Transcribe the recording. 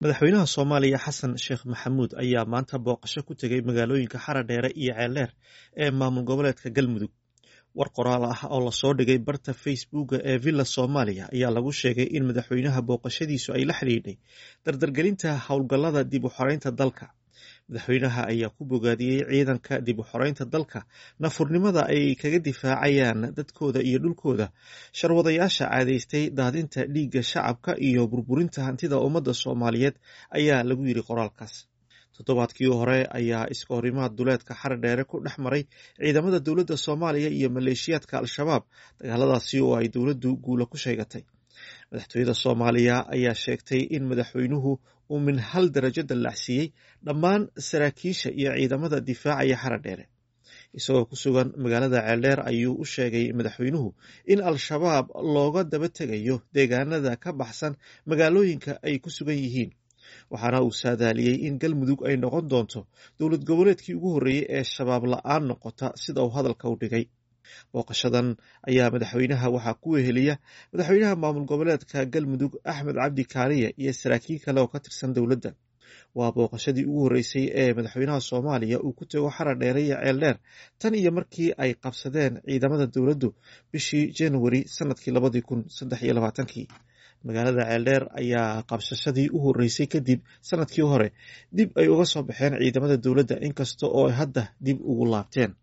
madaxweynaha soomaaliya xasan sheekh maxamuud ayaa maanta booqasho ku tegey magaalooyinka xaradheere iyo ceeldheer ee maamul goboleedka galmudug war qoraal ah oo lasoo dhigay barta facebooka ee villa soomaaliya ayaa lagu sheegay in madaxweynaha booqashadiisu ay la xidhiidhay dardargelinta howlgallada dib u xoreynta dalka madaxweynaha ayaa ku bogaadiyey ciidanka dib u xoreynta dalka nafurnimada ay kaga difaacayaan dadkooda iyo dhulkooda sharwadayaasha caadaystay daadinta dhiigga shacabka iyo burburinta hantida ummadda soomaaliyeed ayaa lagu yidhi qoraalkaas toddobaadkii hore ayaa iska horimaad duleedka xaradheere ku dhex maray ciidamada dowladda soomaaliya iyo maleeshiyaadka al-shabaab dagaaladaasi oo ay dowladdu guula ku sheegatay madaxtooyada soomaaliya ayaa sheegtay in madaxweynuhu uu min hal darajo dallacsiiyey dhammaan saraakiisha iyo ciidamada difaacaya xaradheere isagoo ku sugan magaalada ceeldheer ayuu u sheegay madaxweynuhu in al-shabaab looga daba tegayo deegaanada ka baxsan magaalooyinka ay ku sugan yihiin waxaana uu saadaaliyey in galmudug ay noqon doonto dowlad goboleedkii ugu horreeyey ee shabaab la-aan noqota sida uu hadalka u dhigay booqashadan ayaa madaxweynaha waxaa ku weheliya madaxweynaha maamul goboleedka galmudug axmed cabdi kaaliye iyo saraakiil kale oo ka tirsan dowladda waa booqashadii ugu horreysay ee madaxweynaha soomaaliya uu ku tego xaradheere iyo ceeldheer tan iyo markii ay qabsadeen ciidamada dowladdu bishii januari sanadkii labadii kun saddex iyo labaatankii magaalada ceeldheer ayaa qabsashadii u horreysay kadib sanadkii hore dib ay uga soo baxeen ciidamada dowladda inkasta oo ay hadda dib ugu laabteen